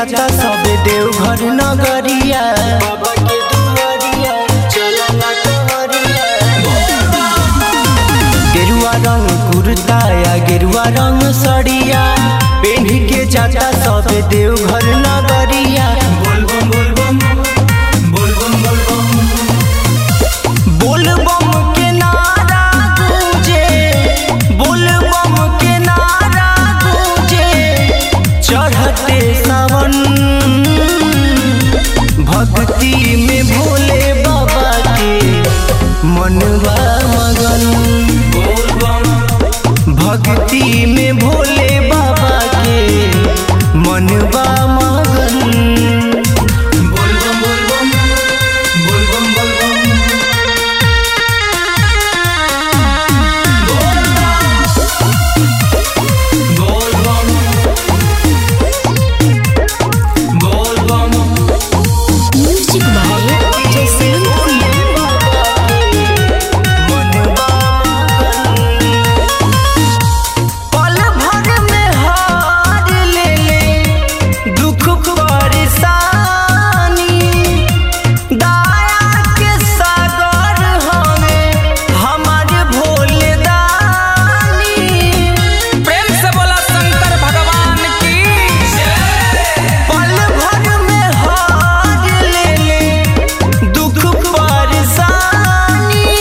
जाता सब देवघर नगरिया बाबा के दुआरिया चला ना कंवरिया गेरुआ रंग कुर्ता या गेरुआ रंग सड़िया पेढ़ के जाता सब देवघर नगरिया बोलबम बोलबम बोलबम बोलबम बोलबम के नारा गूंजे बोलबम के नारा गूंजे चढ़ते सावन भक्ति में भोले बाबा के मनवा मगन भक्ति में भोले बाबा के मनवा मगन बोलबम बोलबम बोलबम बोलबम बोलबम बोलबम म्यूजिक बाय जसवंत कुमार पल भर में हार ले ले दुख परेशानी दया के सागर हमें हमारे भोले दानी प्रेम से बोला शंकर भगवान की पल भर में हार ले ले दुख परेशानी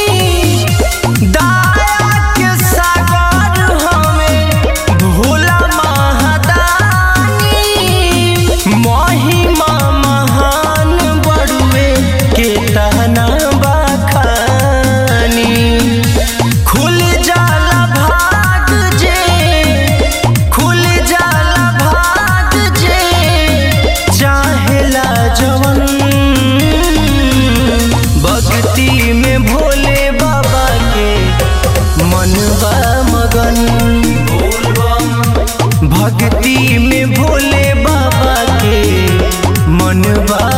दया के सागर हमें भोला महादानी महिमा महान बड़ुए के तहना बखानी खुल जाला भाग जे खुल जाला भाग जे चाहेला जवन भक्ति में भोले बाबा के मनवा मगन भक्ति में भोले बाबा के मनवा